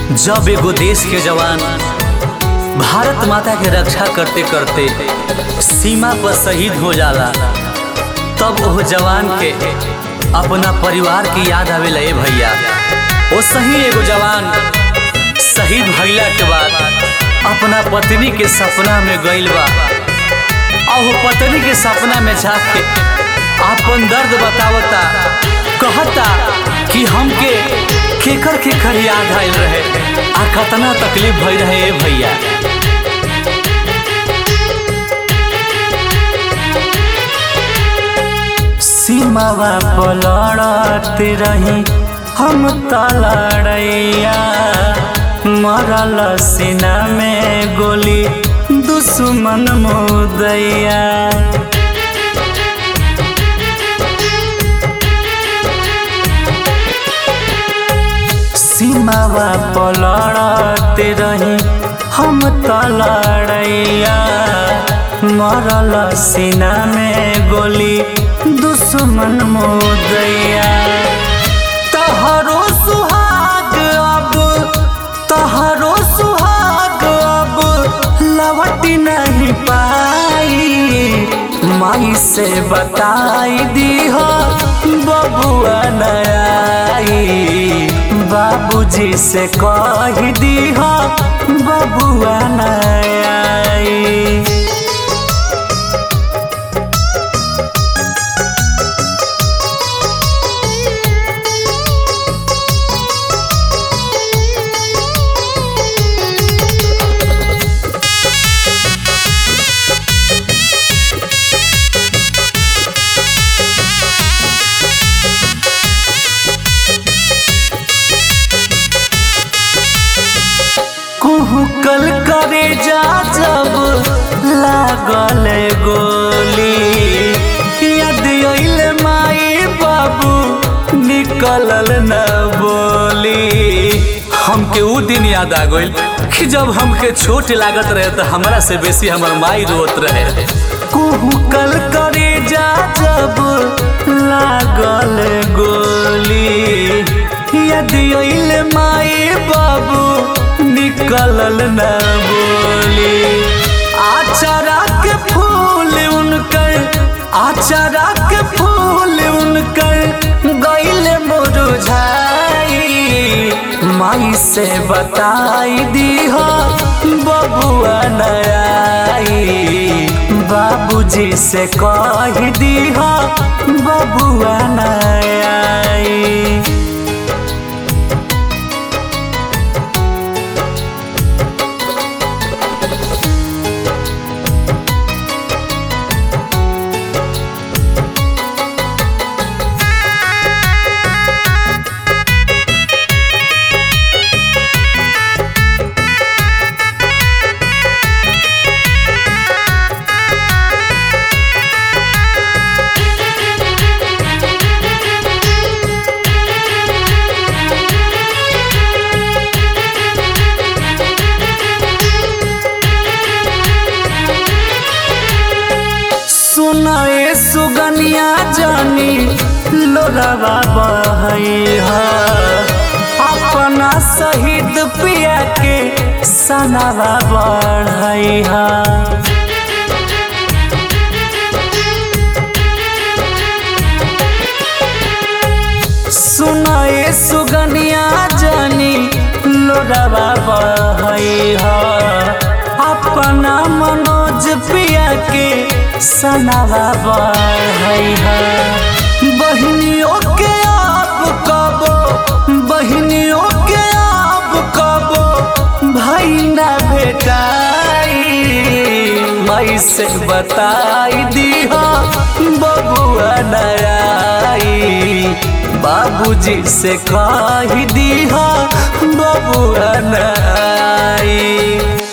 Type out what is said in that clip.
जब एगो देश के जवान भारत माता के रक्षा करते करते सीमा पर शहीद हो जाला तब वो जवान के अपना परिवार की याद आवेला ए भैया वो सही एगो जवान शहीद भइला के बाद अपना पत्नी के सपना में गइल बा और वो पत्नी के सपना में जाके अपन दर्द बतावता कहता कि हमके केकर केकर याद आयल रहे आ कतना तकलीफ भई रहे ए भैया सीमावा पलड़त रही हम तलड़ैया मरल सीना में गोली दुश्मन मुदैया सीमावा पलड़त रही हम तलड़ैया मरल सीना में गोली दुश्मन मुदैया तहरो सुहाग अब तहरो सुहाग अब लवट नहीं पाई माई से बताई दी हो बबुआ नई बाबूजी से कह दी हो बबुआ नई कुहकल करे जा जब लागल गोली याद अइल माई बाबू निकलल न बोली हमके उ दिन याद आ गइल कि जब हमके छोट लागत रहे तो हमरा से बेसी हमर माई रोत रहे कुहकल करे जा जब लागल गोली याद अइल माई बाबू निकलल न बोली आचारा के फूल उनकर आचारा के फूल उनकर गइल मुरझाई माई से बताई दी हो बबुआ नई बाबूजी से कह दी हो बबुआ नई सुनाए सुगनिया जानी लोरावा बहई अपना शहीद पिया के सनावा बढ़ई सुनाए सुगनिया जानी लोरावा बहई अपना मनोज पिया के सनावा बढ़ई बहनियों के आप कबो बहनियों के आप कबो भाई ना बेटाई माई से बताई दी हो बबुआ नई बाबूजी से कह दी हो बबुआ नई